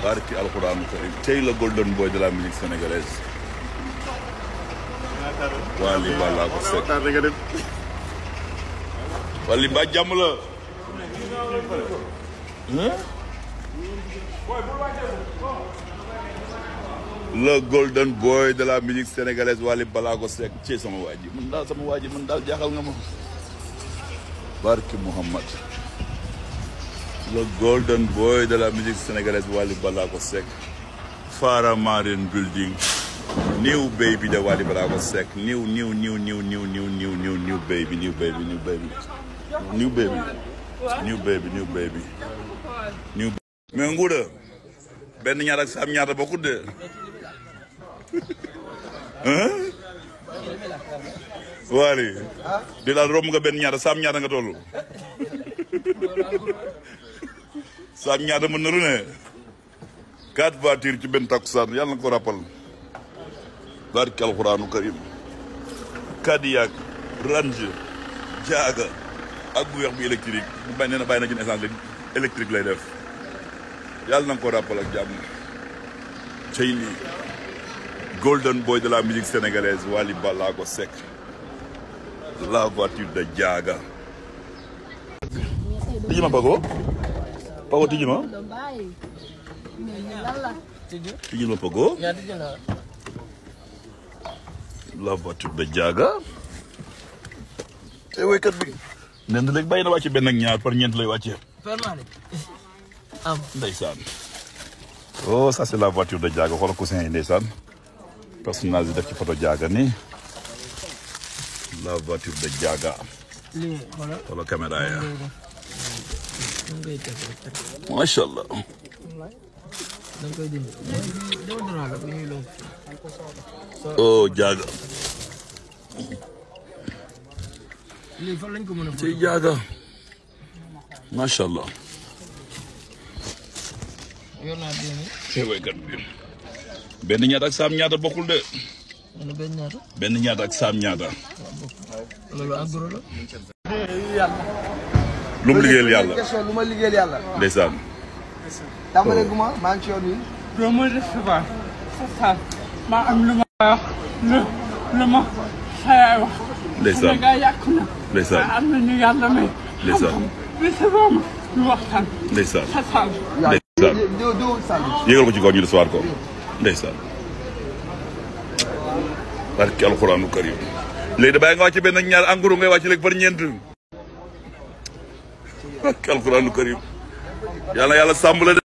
barki alxuraanu karim tey la golden boy de la musique sénégalaise Wally Ballago Seck Wally mbaa jàmm la le golden boy de la musique sénégalaise Wally Ballago Seck ci sama waa ji man daal sama waa ji man daal jaaxal nga ma barki Muhammad le golden boy de la musique sénégalaise Wally Ballago Seck Fara Marine Building new baby de Wally Ballago Seck new new new new new new new new new baby new baby new baby new baby new baby new baby new mais nguuda benn ñaar ak saam ñaata bokkut de Wally di daal romb nga benn ñaata saam ñaata nga toll saam ñaata mën na lu ne quatre voitures ci benn takkusaan yàlla na ko rappal barki alxuraanu karim Cadillac Range Jaaga ak bu weex bu électrique bu bañ nee na bàyyi na ci essence électrique lay def yàlla na ko rappal ak jàmm cey lii golden boy de la musique sénégalaise Wally Ballago Seck la voiture de Jaaga tijji ma Pago Pago tijji ma tijji ma Pago la voiture de Jaaga te woykat bi nen léegi bàyyi na wàcce benn ak ñaar par ñeent lay wàcce am ndeysaan oh ça c'est la voiture de Jaaga xoolal coussin yi ndeysaan personnage yi def ci photo Jaaga ni la voiture de Jaaga lii xoolal xoolal caméra ya da ngay teg rek teg macha allah da nga koy dindi dama dara la bu ñuy lonk oh Jaaga lii fan lañ ko mën a ci Jaaga macha allah yor naa benn te woykat bi benn ñaata ak saam ñaata bokkul de wala benn ñaata benn ñaata ak saam ñaata loolu agro la lu mu liggéeyal yàlla question lu ma liggéeyal yàlla. ndeysaan tàmbale gu ma maa ngi ci yoon wi. doo ma recevoir sa saal maa am lu ma wax lu lu ma xayaa wax ndeysaan Sénégal yàqu na ndeysaan waaye am na ñu yàlla may ndeysaan recevoir ma ñu waxtaan ndeysaan sa saal ndeysaan diw diw Sall. yégal ko ci kaw ñu recevoir ko ndeysaan barki alxuraanu karim léegi da bàyyi nga wàcc benn ak ñaar engrais ngay wàcc léegi par ñeent barki alxuraanu karim yàlla yàlla sàmm la de